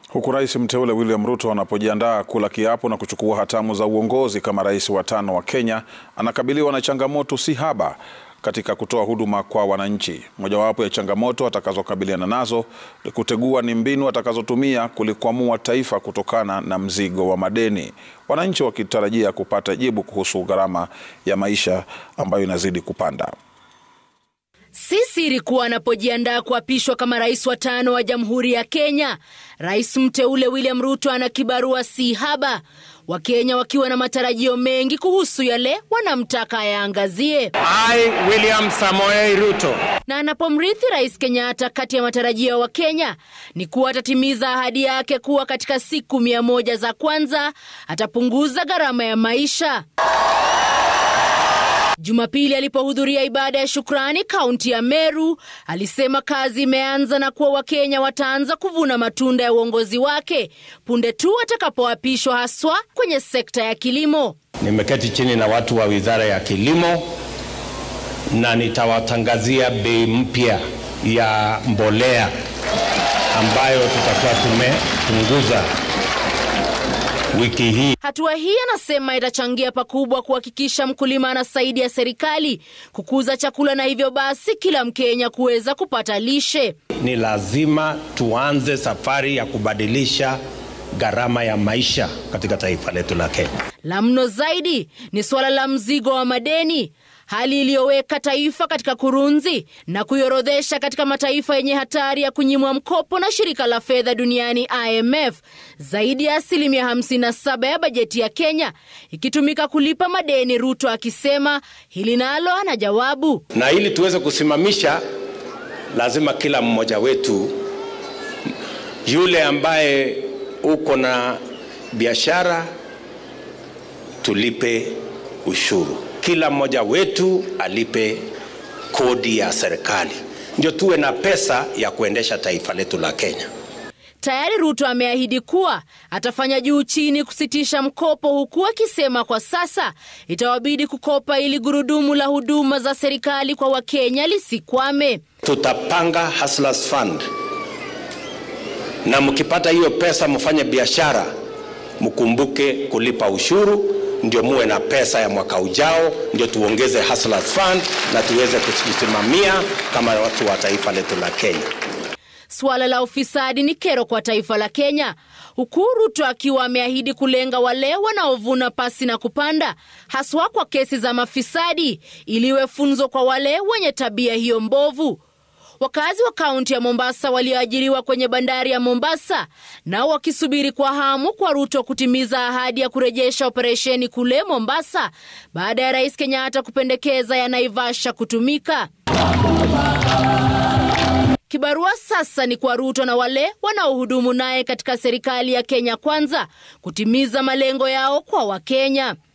Huku rais mteule William Ruto anapojiandaa kula kiapo na kuchukua hatamu za uongozi kama rais wa tano wa Kenya, anakabiliwa na changamoto si haba katika kutoa huduma kwa wananchi. Mojawapo ya changamoto atakazokabiliana nazo ni kutegua ni mbinu atakazotumia kulikwamua taifa kutokana na mzigo wa madeni, wananchi wakitarajia kupata jibu kuhusu gharama ya maisha ambayo inazidi kupanda. Si siri kuwa anapojiandaa kuapishwa kama rais wa tano wa Jamhuri ya Kenya, rais mteule William Ruto ana kibarua si haba, Wakenya wakiwa na matarajio mengi kuhusu yale wanamtaka ayaangazie. I, William Samoei Ruto. Na anapomrithi Rais Kenyatta, kati ya matarajio ya Wakenya ni kuwa atatimiza ahadi yake kuwa katika siku mia moja za kwanza atapunguza gharama ya maisha. Jumapili alipohudhuria ibada ya shukrani kaunti ya Meru, alisema kazi imeanza na kuwa Wakenya wataanza kuvuna matunda ya uongozi wake punde tu atakapoapishwa, haswa kwenye sekta ya kilimo. Nimeketi chini na watu wa Wizara ya Kilimo na nitawatangazia bei mpya ya mbolea ambayo tutakuwa tumepunguza wiki hii. Hatua hii anasema itachangia pakubwa kuhakikisha mkulima anasaidia serikali kukuza chakula na hivyo basi kila Mkenya kuweza kupata lishe. Ni lazima tuanze safari ya kubadilisha gharama ya maisha katika taifa letu la Kenya. La mno zaidi ni suala la mzigo wa madeni, hali iliyoweka taifa katika kurunzi na kuiorodhesha katika mataifa yenye hatari ya kunyimwa mkopo na shirika la fedha duniani IMF, zaidi ya asilimia 57 ya bajeti ya Kenya ikitumika kulipa madeni, Ruto akisema hili nalo ana jawabu. Na ili tuweze kusimamisha, lazima kila mmoja wetu, yule ambaye uko na biashara, tulipe ushuru kila mmoja wetu alipe kodi ya serikali, ndio tuwe na pesa ya kuendesha taifa letu la Kenya. Tayari Ruto ameahidi kuwa atafanya juu chini kusitisha mkopo, huku akisema kwa sasa itawabidi kukopa ili gurudumu la huduma za serikali kwa Wakenya lisikwame. Tutapanga Hustlers Fund, na mkipata hiyo pesa mfanye biashara, mkumbuke kulipa ushuru ndio muwe na pesa ya mwaka ujao, ndio tuongeze Hustlers Fund na tuweze kujisimamia kama watu wa taifa letu la Kenya. Suala la ufisadi ni kero kwa taifa la Kenya, huku Ruto akiwa ameahidi kulenga wale wanaovuna pasi na kupanda, haswa kwa kesi za mafisadi, iliwe funzo kwa wale wenye tabia hiyo mbovu. Wakazi wa kaunti ya Mombasa walioajiriwa kwenye bandari ya Mombasa nao wakisubiri kwa hamu kwa Ruto kutimiza ahadi ya kurejesha operesheni kule Mombasa baada ya Rais Kenyatta kupendekeza ya Naivasha kutumika. Kibarua sasa ni kwa Ruto na wale wanaohudumu naye katika serikali ya Kenya Kwanza kutimiza malengo yao kwa Wakenya.